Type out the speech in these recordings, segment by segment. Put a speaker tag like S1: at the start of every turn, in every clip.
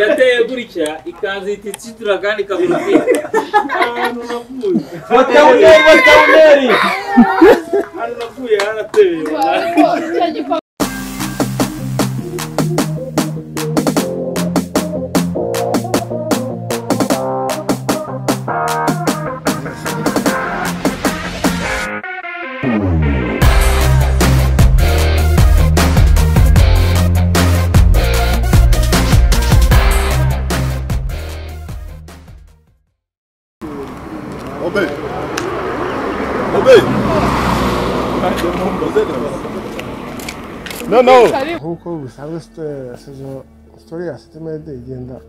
S1: yateye gutya ikanzu ihita itsitura kandi ikabura ubwenge ahantu navuye
S2: batawuneri batawuneri
S1: ahantu navuye harateye
S3: Oby! Oby! No, no!
S4: nk'uko bisanzwe sitore sezo sitore ya sitima yade igenda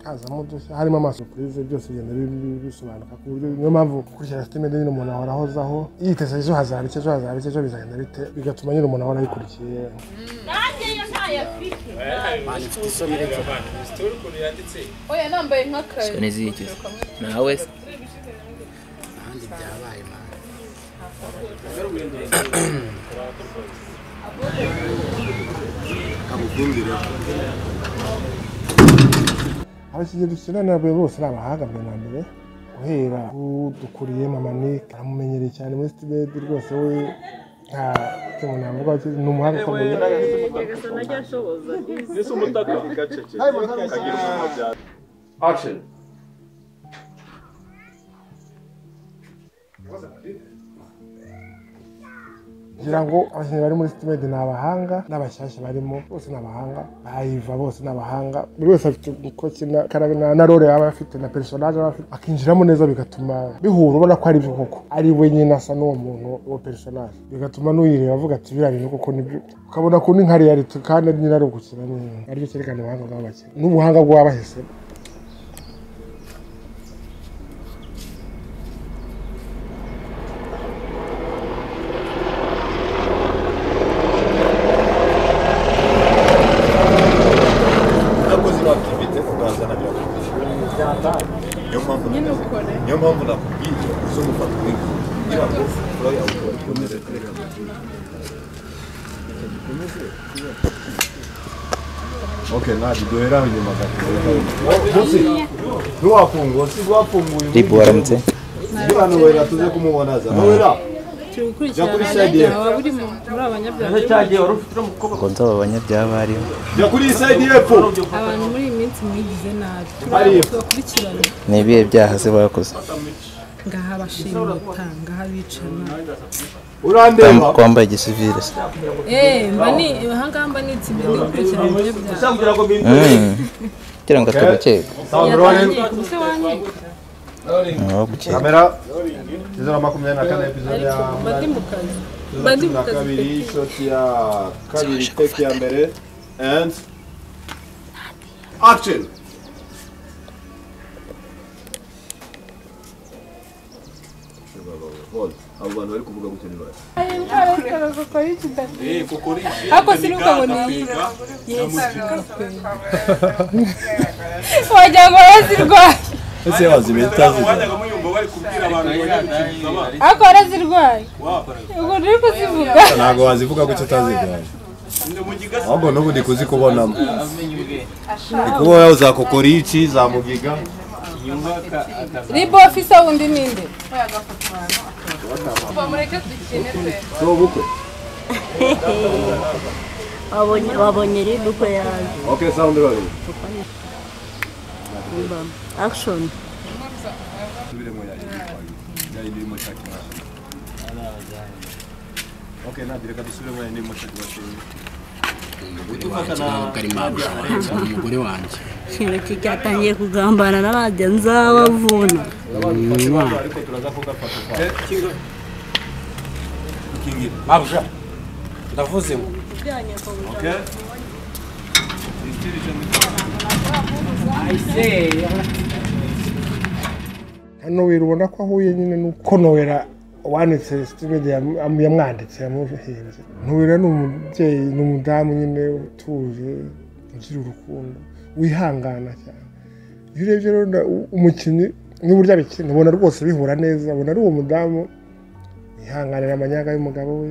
S4: hazamo udushya harimo amasupurize byose bigenda bi- bi- bisobanuka ku buryo niyo mpamvu gukurikira sitima yade nyine umuntu ahora ahozaho yiteze ejo hazaba iki ejo hazaba iki ejo bizagenda bite bigatuma nyine umuntu ahora abikurikiye
S5: nanjye yo ntayafite
S6: mfite isoni reka
S1: sitori ukuntu yanditse
S5: oya nambaye nk'akare
S6: isoni zihigeze nawe se ahandi byabaye mwana
S4: abakinnyi dukina nabwe bose ni abahanga mbere na mbere guhera udukuriye mama nick aramumenyereye cyane muri sitima yade rwose we nta icyo umuntu yavuga ni umuhanga ukomeye
S1: nisi umutaka
S4: kugira ngo abakinnyi bari muri sitimedi ni abahanga n'abashyashya barimo bose ni abahanga bayiva bose ni abahanga buri wese afite uko akina kandi na- na role yaba afite na personage aba afite akinjiramo neza bigatuma bihura ubona ko ari byo koko ari we nyine asa n'uwo muntu uwo personage bigatuma n'uyireba avuga ati biriya bintu koko ni byo ukabona ku ni nka reality kandi nyine ari ugukina neza aribyo cyerekana ubuhanga bw'abakinnyi n'ubuhanga bw'abahisemo
S3: Nakoze inaktivite kuganza na birakubwiye. Niyo mpamvu nakubwiye. Niyo mpamvu nakubwiye zo gufata umwenda kugira ngo flo yawe ikomeze kureka gutura. Okay, ntabwo duhera aho inyuma gato. Munsi, ntiwafunguye, usiga wafunguye.
S6: ribu waramutse
S3: Niba Nowela tuze kumubona za Nowela. Jya kuri side ye.
S2: nicyo cyagiye wari ufite uriya mukobwa
S6: ngo nzaba abanyabyaha bariho
S3: Jya kuri side y'epfo.
S7: abantu muri iyi minsi mwigize nabi
S3: Hariya.
S7: tubakurikirana
S6: ni ibihe byaha se bakoze
S7: ngaha bashimuta ngaha bicana
S3: Urandeba.
S6: Ko wambaye igisivire se
S7: eee mba ni ahangaha mba ni itsinda ndikurikirana ibyo byaha
S2: ushaka ngo mbimbe
S6: Mm. kugira ngo atagukeka
S7: yatangiye ku buse wanyita
S6: aho gukeka
S3: kamera ijana makumyabiri na kane epizode ya
S7: ariko mba ndi mu kazi mba ndi
S3: mirongo itatu
S7: mu
S3: na
S7: kazi
S3: kabiri
S7: pe
S3: shoti ya kabiri teki ya mbere and action Hold. abo bantu bari kuvuga gutya ni bake
S7: ariko sinuka ngo niyiga
S5: wagira ngo warazirwaye
S3: ese wazibita
S1: wajyaga muyumva bari kubwira abantu ngo nyamukigama
S5: ariko warazirwaye ubwo nturi kuzivuga
S3: ntabwo wazivuga gutya utaziganje
S1: ndi mu gigasa
S3: ahubwo n'ubu ndi kuzikubonamo ndi kubonaho za kokorici za mugiga
S5: ribu ofisa wundi ninde
S3: ni ubukwe
S8: wabonye wabonye rero uko yaje
S3: okay sound rolling
S8: action
S3: birimo yari yitwaye yari irimo shakira okay ntabwo reka dusubiremo yari irimo shakira
S6: umugore wanjye ntabwo ari mpamvu ni umugore wanjye
S8: ikintu cyatangiye kugambana n'abajya nzabavuna
S3: ariko turaza kugafata kwa
S2: kingira mabwa ndavuze ngo
S3: okay
S4: nowera ubona ko ahuye nyine nuko nowera wanditse sitimedi yamwanditse yamuhinze nowera ni umubyeyi ni umudamu nyine utuje ugira urukundo wihangana cyane iyo urebye rero na- u- umukinnyi n'uburyo abikina ubona rwose bihura neza ubona ari uwo mudamu yihanganira amanyaga y'umugabo we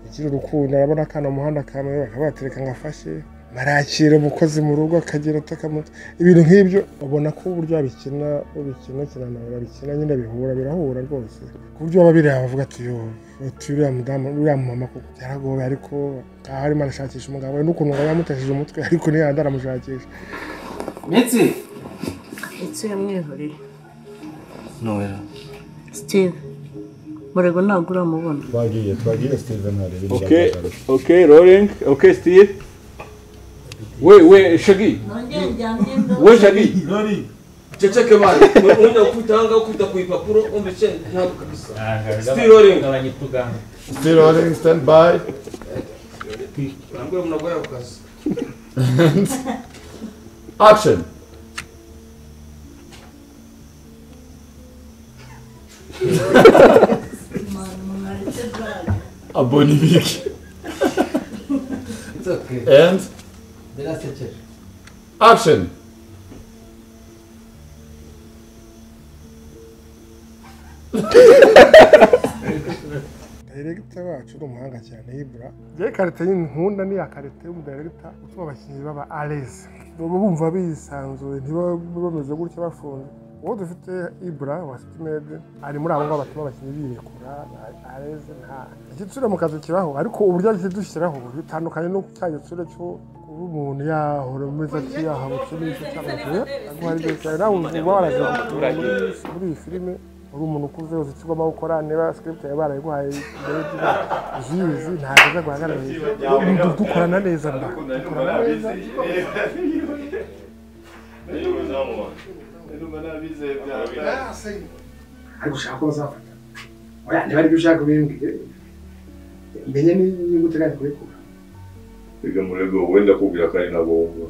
S4: agira urukundo arabona akana mu muhanda kamwe bakabatereka ngo afashe barakira umukozi mu rugo akagera atakamutse ibintu nk'ibyo babona ko uburyo babikina babikina kinana barabikina nyine bihura birahura rwose ku buryo baba bireba bavuga ati yo uti uriya mudamu uriya mama kuko byaragoye ariko aha arimo arashakisha umugabo we n'ukuntu ngo yamutesheje umutwe ariko ntiyanda aramushakisha
S2: Mitsi.
S8: Ese yamwihoreye
S2: Noella.
S8: Steve murego ntabwo uramubona
S3: twagiye twagiye steven hari
S1: Okay, okay, rolling. Okay, Steve. We, we, Shaggy. We, Shaggy. Cheche kemari. Unja ukuta hanga ukuta kuipapuro. Ombe chen. Nadu kabisa. Still rolling.
S3: still rolling stand by
S1: Nambuwe mnagoya ukasi.
S3: action abona ibiki and action
S4: dayiregita wacu ni umuhanga cyane y'ibura yewe karite y'inkunda ni akarite y'umudayiregita utuma abakinnyi baba areze baba bumva bisanzuye ntibabe bameze gutya bafunze uwo dufite ibura wa sitimede ari muri abo ngabo batuma abakinnyi birekura a- areze nta igitsure mu kazi kibaho ariko uburyo yagiye dushyiraho bitandukanye no cya gitsure cyo kuba umuntu yahora ameze atya yahabutse n'icyo cy'amabuye ariko hari igihe cyane nawe uba waragira muri iyi filime uri umuntu ukuze uzi icyo ugomba gukora niba script yawe barayiguhaye mbere y'uko uzizi ntabwo uza guhagarara hejuru dukorana neza nda dukorana neza ariko ushaka ko bazafata oya niba aribyo ushaka ubimbwire menye niba uteganya kubikora
S9: Reka murego wenda kubwira kandi ntabwo wumva.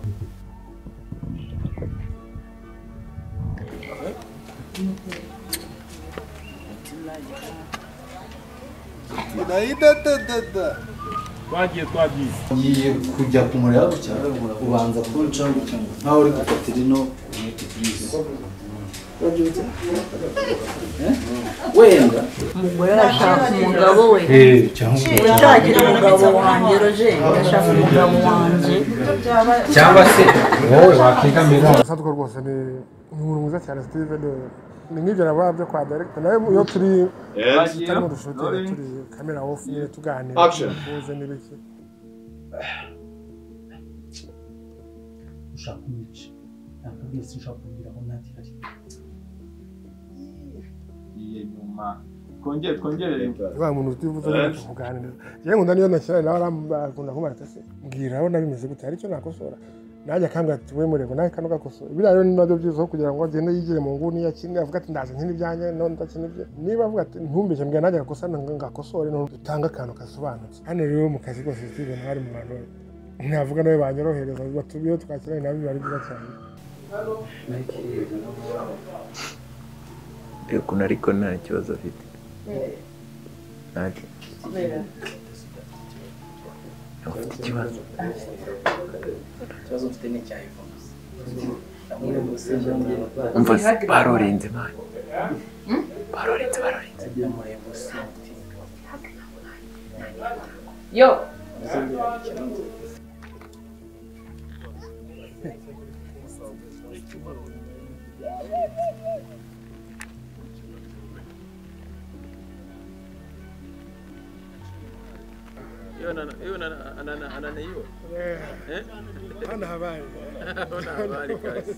S2: Twagiye twagiye.
S10: ngiye kujya kumureba gutya ubanza kunca nkaho uri gukatira ino umwete byiza wenda
S8: umugore arashaka umugabo we ushagira umugabo wanjye roje ashaka umugabo wanjye
S2: cyangwa se wowe wakigamira
S4: Sadwa rwose ni ni umuntu mwiza cyane Steven ni nk'ibyo navuga byo kwa director nawe iyo turi turimo dushutinga turi kamera off nyine tuganira
S3: Action.
S4: tuze n'ibiki
S10: ushaka umwica nakabwiye si ushaka kugira ngo ntagire ari
S9: Twongere twongere
S4: wa muntu utivuze nyine tukuganira yewe nkunda niyo nakina nawe arambakunda kumara ati mbwira aho nabimeze gute hari icyo nakosora nanjye akambwira ati we murego nawe kano gakosora biriya rero ni nabyo byiza aho kugira ngo agende yigire mu nguni yakine avuga ati ndaza nkina ibyanjye none ndakina ibye niba avuga ati ntumbeshye mbwira nanjye gakosora ngo ngakosore none dutange akantu gasobanutse hano rero mu kazi kose Steven hari mu bantu ntavuga nawe banyorohereza batubiyeho twakiranye nabo biba ari byiza cyane
S10: ukuntu ariko nta kibazo afite afite ikibazo ikibazo mfite ni icya iphone umva se barorenze mani barorenze barorenze
S5: yo
S1: Yo nana, yo nana, anana, anana yo.
S4: hano habaye
S1: Ona habari kazi.